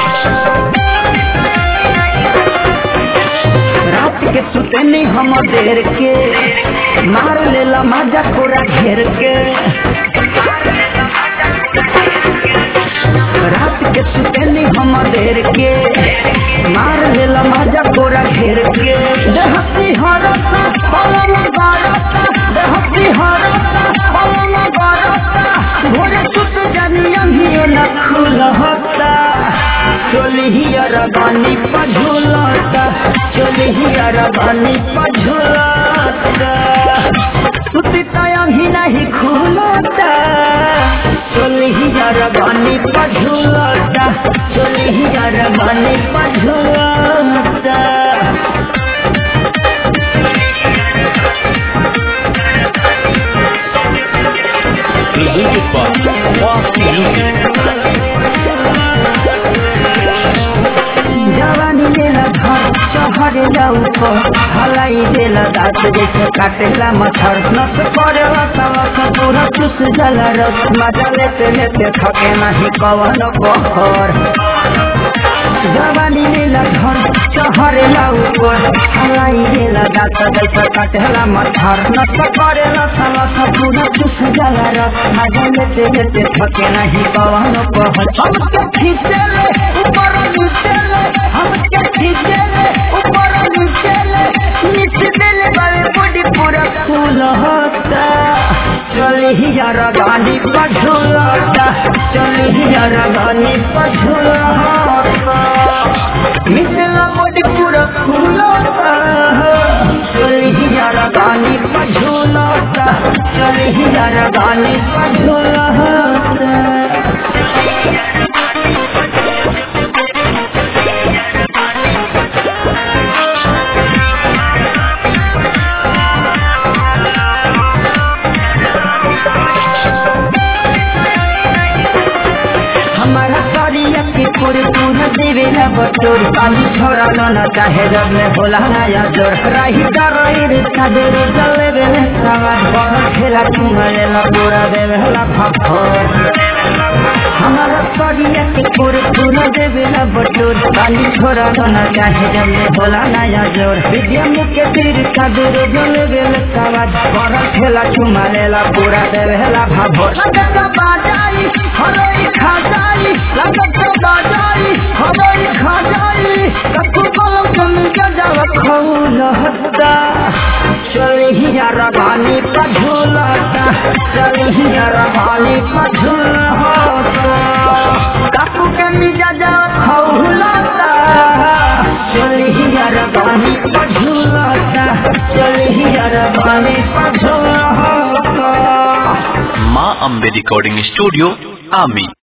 रात के सुतनी हम देर के मार लेला माजा कोरा घेर के रात के सुतनी हम देर के मार लेला माजा कोरा घेर के देहती हरता पवन बारता देहती हरता पवन बारता भोरे सुत जानिया ही न खुलहता चोलिहिया रबानी पझुलता चोलिहिया रबानी पझुलता सुती तया ही नहीं खुलता चोलिहिया रबानी पझुलता चोलिहिया रबानी पझुलता Presented by Fast Music. जवानी देला घर चहरे ऊपर हलाई देला दाँत जैसे काटेला मच्छर नस पड़ेला सवस पूरा चुस जला रस मजा लेते लेते थके नहीं कवन बहर जवानी देला घर चहरे ऊपर हलाई देला दाँत जैसे काटेला मच्छर नस पड़ेला सवस पूरा चुस जला रस मजा लेते लेते थके नहीं कवन बहर हमके खींचेले ऊपर नीचेले हमके खींचेले ऊपर नीचेले नीचे देले बाले बॉडी पूरा फूल होता चली ही यार गानी पझुलता चली ही यार गानी पझुलता मिसला बॉडी पूरा फूल होता चली ही यार गानी पझुलता चली ही यार गानी पझुलता हमारा करिया के पूरे पूरा देवेला बटोर पानी छोड़ा लो ना चाहे जब में होला नया जोर रही डरोई रे सादर जले बेले सवार बहुत खेला चुमलेला पूरा देवेला फफोर हमारा करिया के पूरे पूरा देवेला बटोर पानी छोड़ा लो ना चाहे जब में होला नया जोर विद्या मुख्य तीर सादर जले बेले सवार बहुत खेला चुमलेला पूरा देवेला फफोर लगता बाजाई हरोई खा जाई लगत बाजाई हरोई खा जाई कतु कलम कम गजाव खौल हत्ता चली ही यार बानी पझुलता चली ही यार बानी पझुल होता कतु के मिजा जाव खौलता चली ही यार बानी पझुलता चली ही यार बानी पझुल होता Ma Ambe Recording Studio, Ami.